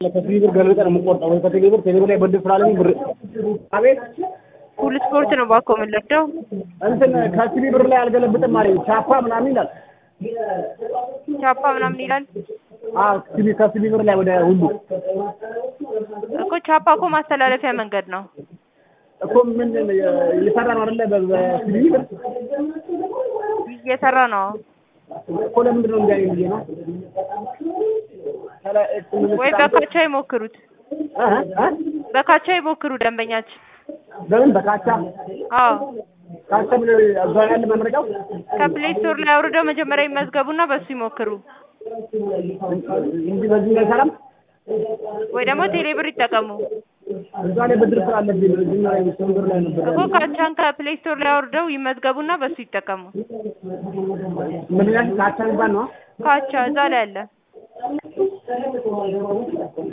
ከሲቢ ብር ገልብጠን ነው የምንቆርጠው ወይ ከቴሌ ብር ቴሌ ብር ላይ ብድር ስላለኝ ብር አቤት ሁሉ ስፖርት ነው ባኮ የምንለብደው እንትን ከሲቢ ብር ላይ አልገለብጥም አለኝ ቻፓ ምናምን ይላል ቻፓ ምናምን ይላል አዎ ሲቢ ከሲቢ ብር ላይ ወደ ሁሉ እኮ ቻፓ እኮ ማስተላለፊያ መንገድ ነው እኮ ምን እየሰራ ነው አይደለ በሲቢ ብር እየሰራ ነው እኮ ለምንድን ነው እንዲህ አይነት ብዬ ነው ወይ በካቻ ይሞክሩት እ እ በካቻ ይሞክሩ ደንበኛችን በምን በካቻ አዎ ካቻ ምን እዛ ያለ መመረቂያው ከፕሌይ ስቶር ላይ አውርደው መጀመሪያ ይመዝገቡና በሱ ይሞክሩ እንጂ በዚህ ላይ ሰላም ወይ ደግሞ ቴሌ ብር ይጠቀሙ እዛ ላይ ብድር ስላለብኝ ነው እዚህ ላይ ሲቢ ብር ላይ ነበር እኮ ካቻን ከፕሌይ ስቶር ላይ አውርደው ይመዝገቡና በሱ ይጠቀሙ ምን ይላል ካቻ የሚባል ነው ካቻ እዛ ላይ አለ